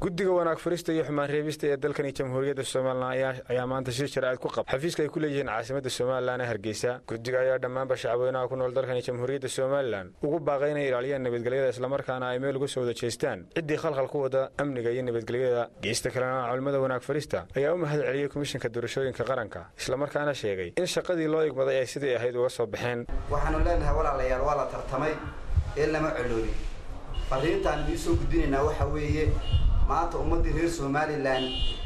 guddiga wanaag furista iyo xumaan reebista ee dalkani jamhuuriyadda somalilan ayaa maanta shir jaraa'id ku qaba xafiiska ay ku leeyihiin caasimadda somalilan ee hargeysa guddiga ayaa dhammaanba shacabweynaha ku nool dalkani jamhuuriyadda somalilan ugu baaqay inay ilaaliyaan nabadgelyada islamarkaana ay meel uga soo wada jeestaan ciddii khalkhal ku wada amniga iyo nabadgelyada geesta kalena culimmada wanaag farista ayaa u mahad celiyey komishinka doorashooyinka qaranka islamarkaana sheegay in shaqadii loo igmaday ay sidii ahayd uga soo baxeen waxaanu leenahay walaalayaal waa la tartamay ee lama coloolin fariintaan idiin soo gudbinaynaa waxa weeye maanta ummaddii reer somalilan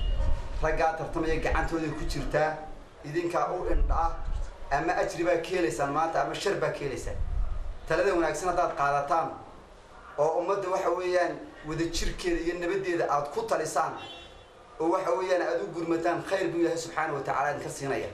raggaa tartamaya gacantooday ku jirtaa idinkaa u indha ama ajri baa ka helaysaan maanta ama shar baa ka helaysaan talada wanaagsan haddaad qaadataan oo ummadda waxa weeyaan wadajirkeeda iyo nabaddeeda aad ku talisaan oo waxa weeyaan aad u gurmataan khayr buu ilaahay subxaana wa tacala idinka siinaya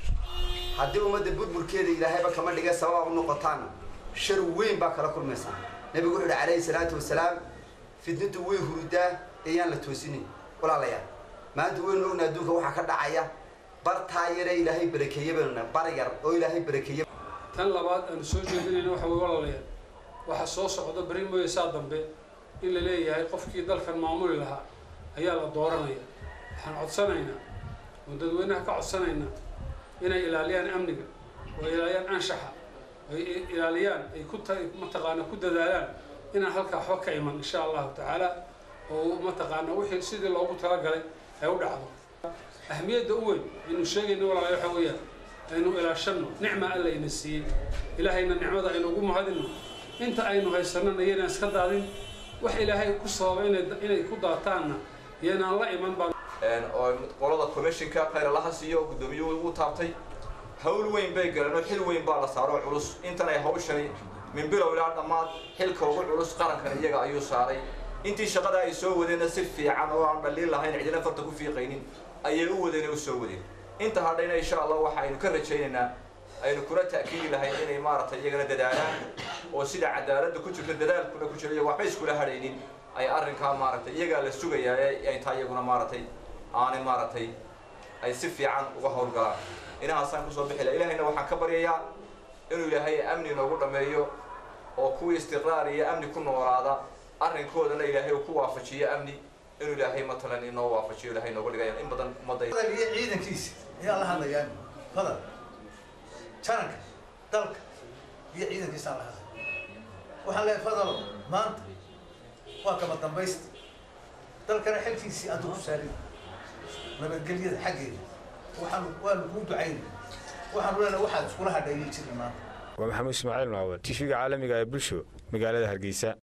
haddii ummadda burburkeeda ilaahayba kama dhiga sababa u noqotaan shar weyn baa kala kulmaysaa nabigu wuxu uhi calayhi salaatu wasalaam fidnadu way hurudaa ayaan la toosinin walaalayaal maanta waynu ogna adduunka waxaa ka dhacaya bartaa yare ilaahay barakeeye baynu bar yar oo ilaahay barakeeye tan labaad aanu soo jeedinayna waxa way walaalayaal waxa soo socda beri mooye saa dambe in la leeyahay qofkii dalkan maamuli lahaa ayaa la dooranaya waxaan codsanaynaa oo dadweynaha ka codsanaynaa inay ilaaliyaan amniga oo ilaaliyaan anshaxa ay ilaaliyaan ay ku mataqaana ku dadaalaan inaan halkaa waxba ka iman insha allahu tacaala oo mataqaana wixii sidii loogu talagalay ay u dhacdo ahmiyadda u weyn aynu sheegayna walaala waxa weeyaan aynu ilaashanno nicma alla ina siiyey ilaahayna nicmada aynu ugu mahadinno inta aynu haysanana iyanaan iska daadin wax ilaahay ku sababa inay ku daataanna iyanaan la iman baan oo qolada commissionka khayr allaha siiyo guddoomiyuhu ugu taabtay hawl weyn bay galeen oo xil weyn baa la saaro culus intan ay hawshani min bilow ilaa dhammaad xilka ugu culus qarankan iyaga ayuu saaray intii shaqada ay soo wadeenna si fiican oo aan dhaliil lahayn cidina farta ku fiiqaynin ayay u wadeen u soo wadeen inta hadhayna insha allah waxaynu ka rajaynaynaa aynu kula ta'kiidi lahayn inay maaragtay iyagana dadaalaan oo sida cadaaladda ku jirta dadaalkuna ku jira iyago waxba iskula hadhaynin ay arrinkaa maaragtay iyagaa la sugayaa ee ay taa iyaguna maaragtay aanay maaragtay ay si fiican uga howlgalaan inahaasaan kusoo bixi laha ilahayna waxaan ka baryayaa inuu ilaahay amni noogu dhammeeyo oo kuwii istiqraar iyo amni ku noolaada arrinkoodana ilaahay uu ku waafajiyo amni inuu ilaahay matalan inoo waafajiyo ilaahay nooga dhigaya in badan ummadda iyo ciidankiisa ayaa la hadlayaan fadal jaranka dalka iyo ciidankiisaan la hadlay waxaan leeyahay fadalo maanta waa kama dambaysta dalkana xilkiisii aad ku saarin nabadgelyada xaggeeda waxaan waanu kuu ducaynay waxaanu leenahay waxaad iskula hadheeyay jirin maanta waa maxamuud ismaaciil maawad tifiga caalamiga ee bulsho magaalada hargeysa